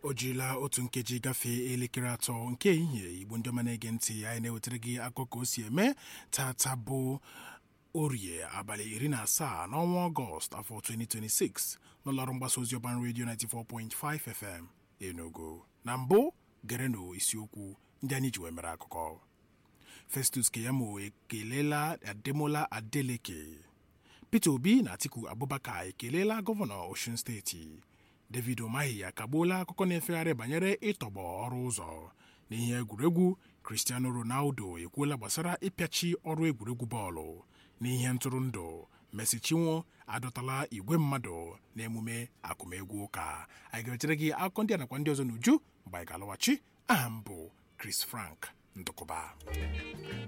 o jirila otu nkeji gafee elekere atọ nke ehihie igbo ndị ọma na-ege ntị anyị na-ewetara gị akụkọ ka o si eme tata bụ orie abalị iri na asaa n'ọnwa ọgọst afọ 2026 n'ụlọọrụ mgbasa ozi ọban redio 94.5 fm enugu na mbụ gerenụ isiokwu ndị anyị ji wee mere akụkọ festus keyamo ekelela ademola adeleke peter obi na atiku abubakar ekelela gọvanọ osun steeti david umahi akagbuola akụkọ na-efegharị banyere ịtọgbọ ọrụ ụzọ n'ihe egwuregwu cristiano ronaldo ekwuola gbasara ịpịachi ọrụ egwuregwu bọọlụ n'ihe ntụrụndụ Mercy Chinwo adọtala igwe mmadụ n'emume akụmegwu ụka anyị ga-echere gị akụkọ ndị a nakwa ndị ọzọ n'uju mgbe anyị ga-alọghachi aha m bụ Chris Frank Ndụkụba